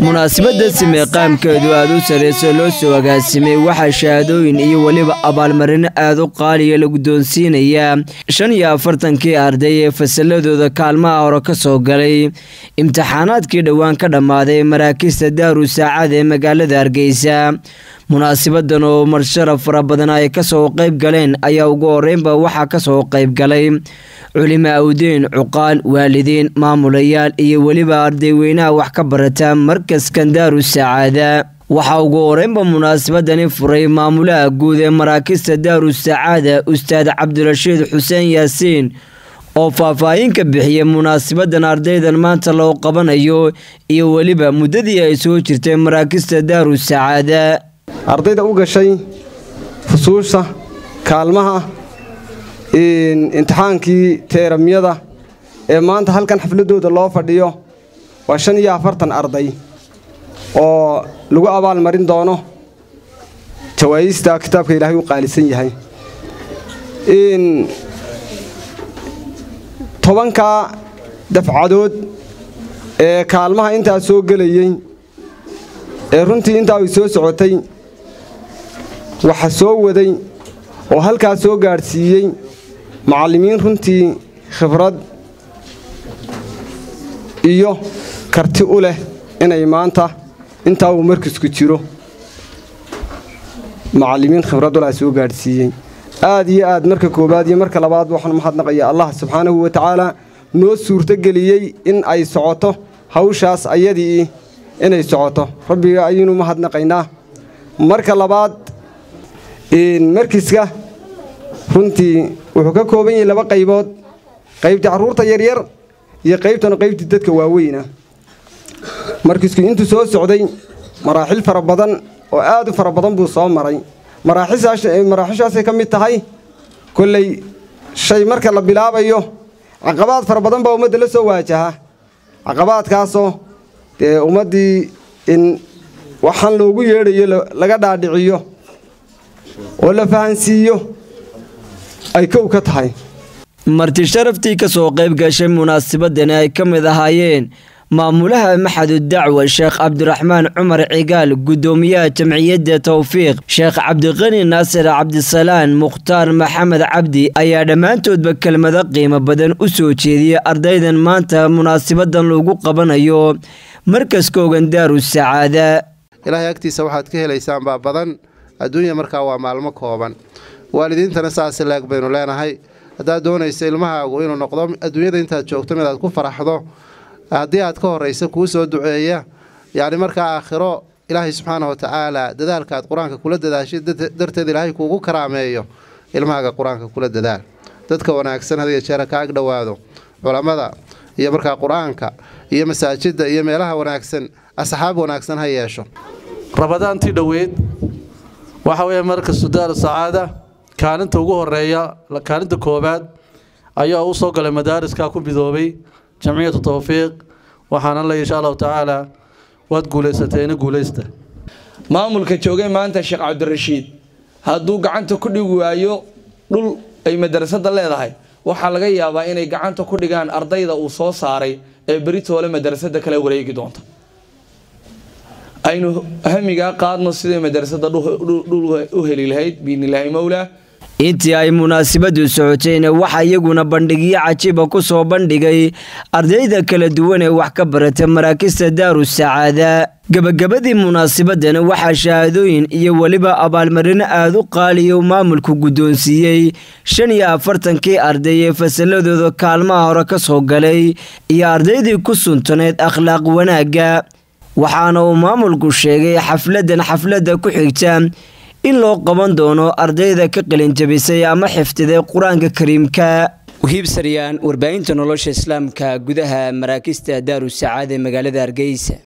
munaasabadda simeeqaamkeedu aad u sarreyso loo soo agaasimay waxaa shahaadooyin iyo weliba abaalmarino aad u qaaliya la guddoonsiinayaa shan iyo afartankii arday ee fasalladooda kaalmaha hore ka soo galay imtixaanaadkii dhowaan ka dhammaaday maraakista daaru saacad ee magaalada hargeysa munaasabadan oo marsharaf fara badan ay kasoo qayb galeen ayaa ugu horeynba waxaa kasoo qayb galay culimo awdeen cuqaal waalidiin maamulayaal iyo weliba ardayweynaha wax ka barata markaskan daaru sacaada waxaa ugu horeynba munaasabadani furay maamulaha guud ee maraakista daaru sacaada ustaad cabdirashiid xuseen yaasiin oo faahfaahin ka bixiyay munaasabadan ardaydan maanta loo qabanayo iyo weliba muddadii ay soo jirtay maraakista daaru sacaada ardayda u gashay fusuusha kaalmaha imtixaankii teeramyada ee maanta halkan xafladooda loo fadhiyo waa shan iyo afartan arday oo lagu abaal marin doono jawaayista kitaabka ilaahay u qaalisan yahay tobanka dafcadood ee kaalmaha intaa soo gelayey ee runtii intaa ay soo socotay waxa soo waday oo halkaa soo gaadhsiiyey macallimiin runtii khibrad iyo karti u leh inay maanta intaa uu markisku jiro macallimiin khibrad uleh soo gaadhsiiyey aad iyo aad marka koowaad iyo marka labaad waxaan mahadnaqaya allah subxaanahu wa tacaala noo suurtogeliyey in ay socoto hawshaas ayadii inay socoto rabbiga ayaynu mahadnaqaynaa marka labaad markiska runtii wuxuu ka kooban yahay laba qaybood qaybtii carruurta yaryar iyo qaybtana qaybtii dadka waaweyna markisku intuu soo socday maraaxil fara badan oo aad u fara badan buu soo maray maraaxishaasay ka mid tahay kolley shay marka la bilaabayo caqabaad fara badan baa ummadda la soo waajaha caqabaadkaasoo dee ummaddii in waxaan loogu yeedhayo laga dhaadhiciyo oo la fahansiiyo ay kow ka tahay marti sharaftii ka soo qayb gashay munaasabadani ay ka mid ahaayeen maamulaha maxadu dacwa sheekh cabdiraxmaan cumar cigaal guddoomiyaha jamciyadda towfiiq sheekh cabdiqani naasir cabdisalaan mukhtaar maxamed cabdi ayaa dhammaantoodba kelmado qiimo badan u soo jeediyey ardaydan maanta munaasabadan lagu qabanayo markaska ogan daaru sacaada ilaahay agtiisa waxaad ka helaysaan baa badan adduunya markaa waa maalmo kooban waalidiintana saas laag baynu leenahay haddaad doonaysa ilmahaagu inuu noqdo adduunyada intaad joogto mid aad ku faraxdo haddii aad ka horraysa kuu soo duceeya yacni markaa aakhiro ilaahay subxaana wa tacaala dadaalka aad qur-aanka kula dadaashay darteed ilaahay kuugu karaameeyo ilmahaaga qur-aanka kula dadaal dadka wanaagsan hadiga jeera ka ag dhowaado culammada iyo markaa qur-aanka iyo masaajidda iyo meelaha wanaagsan asxaab wanaagsan ha yeesho rabadaantii dhoweyd waxa weeye markastu daaru sacaada kaalinta ugu horeeya kaalinta koowaad ayaa u soo galay madaariska ku midoobay jamciyatu towfiiq waxaana le insha allahu tacaala waad guulaysateena guulaysta maamulka joogay maanta sheekh cabdirashiid hadduu gacanta ku dhigi waayo dhul ay madarasada leedahay waxaa laga yaabaa inay gacanta ku dhigaan ardayda uu soo saaray ee beritoole madarasada kala wareegi doonta aynu hamigaa qaadno siday madarasada dhul u heli lahayd biidnilaahi mowlaa intii ay munaasabadu socotayna waxaa iyaguna bandhigyo cajiiba ku soo bandhigay ardayda kala duwan ee wax ka barata maraakista daaru sacaada gebagabadii munaasabadana waxaa shahaadooyin iyo weliba abaalmarino aad u qaaliya maamulku guddoonsiiyey shan iyo afartankii arday ee fasalladooda kaalmaha hore ka soo galay iyo ardaydii ku suntaneyd akhlaaq wanaagga waxaana uu maamulku sheegay xafladan xafladda ku xigta in loo qaban doono ardayda ka qalinjabisay ama xifdiday qur-aanka kariimka wahiib saryaan warbaahinta nolosha islaamka gudaha maraakista daaru sacaad ee magaalada hargeysa